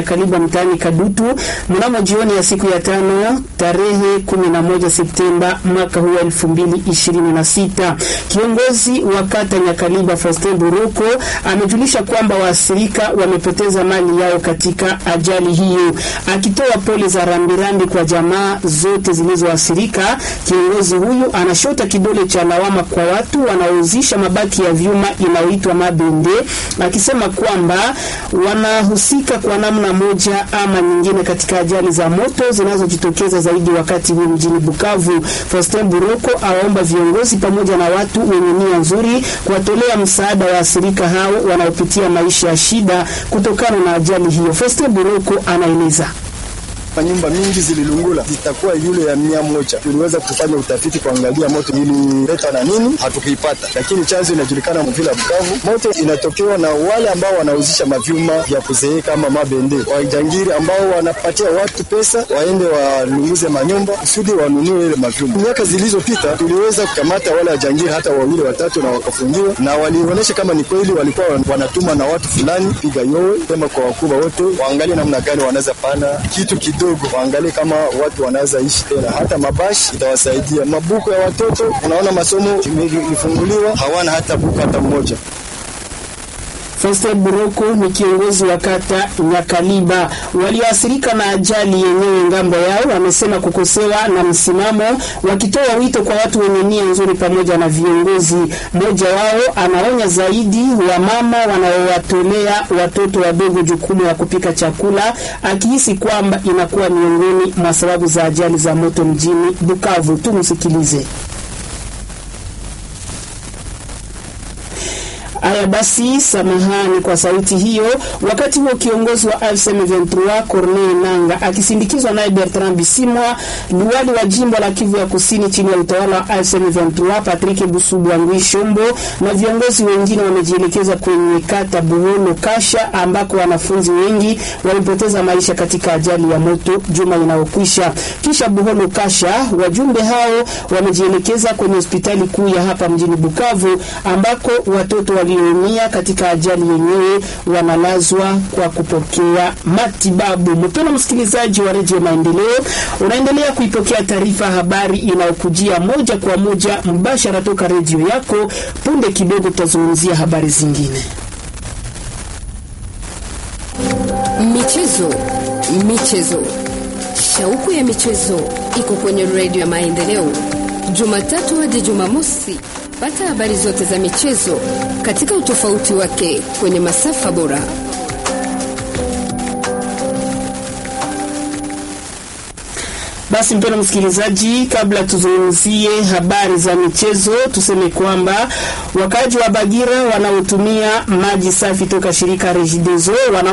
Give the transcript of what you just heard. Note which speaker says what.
Speaker 1: Nyakaliba mtaani Kadutu mnamo jioni ya siku ya tano tarehe 11 Septemba mwaka huu 2026. Kiongozi wa kata Nyakaliba Faustin Buroko amejulisha kwamba waathirika wamepoteza mali yao katika ajali hiyo. Akitoa pole za rambirambi kwa jamaa zote zilizoathirika, kiongozi huyu anashota kidole cha lawama kwa watu wanaouzisha mabaki ya vyuma inayoitwa mabende, akisema kwamba wanahusika kwa namna moja ama nyingine katika ajali za moto zinazojitokeza zaidi wakati huu mjini Bukavu. Faustin Buroko awaomba viongozi pamoja na watu wenye nia nzuri kuwatolea msaada waathirika hao wanaopitia maisha ya shida kutokana na ajali hiyo. Faustin Buroko anaeleza.
Speaker 2: Nyumba mingi zililungula, zitakuwa yule ya mia moja. Tuliweza kufanya utafiti kuangalia moto ilileta na nini, hatukuipata, lakini chanzo inajulikana mvila Bukavu. Moto inatokewa na wale ambao wanauzisha mavyuma vya kuzeeka ama mabende, wajangiri ambao wanapatia watu pesa waende walunguze manyumba kusudi wanunue ile mavyuma. Miaka zilizopita tuliweza kukamata wale wajangiri hata wawili watatu, na wakafungiwa na walionyesha kama ni kweli walikuwa wanatuma na watu fulani piga yowe, sema kwa wakubwa wote waangalie namna gani wanaweza pana kitu kidogo waangalie kama watu wanaweza ishi tena, hata mabashi itawasaidia. Mabuku ya watoto, unaona masomo imefunguliwa, hawana hata buku hata mmoja.
Speaker 1: Faustin Buroko ni kiongozi wa kata Nyakaliba. Walioathirika na ajali yenyewe ngambo yao wamesema kukosewa na msimamo, wakitoa wito kwa watu wenye nia nzuri pamoja na viongozi. Mmoja wao anaonya zaidi wa mama wanaowatolea watoto wadogo jukumu ya kupika chakula, akihisi kwamba inakuwa miongoni mwa sababu za ajali za moto mjini Bukavu. Tumsikilize. Haya basi, samahani kwa sauti hiyo. Wakati huo kiongozi wa AFC M23 Corneille Nanga akisindikizwa naye Bertrand Bisimwa, liwali wa jimbo la Kivu ya Kusini chini ya utawala wa AFC M23 Patrick Busubwangwi Shombo na viongozi wengine wamejielekeza kwenye kata Buholo Kasha ambako wanafunzi wengi walipoteza maisha katika ajali ya moto juma inayokwisha. Kisha Buholo Kasha, wajumbe hao wamejielekeza kwenye hospitali kuu ya hapa mjini Bukavu ambako watoto wali walioumia katika ajali yenyewe wanalazwa kwa kupokea matibabu. Mpendwa msikilizaji wa redio Maendeleo, unaendelea kuipokea taarifa habari inayokujia moja kwa moja mbashara toka redio yako. Punde kidogo tutazungumzia habari zingine.
Speaker 3: Michezo, michezo, shauku ya michezo iko kwenye redio ya Maendeleo, Jumatatu hadi Jumamosi. Pata habari zote za michezo katika utofauti wake kwenye masafa bora.
Speaker 1: Basi mpendwa msikilizaji, kabla tuzungumzie habari za michezo, tuseme kwamba wakaji wa Bagira wanaotumia maji safi toka shirika Regideso wana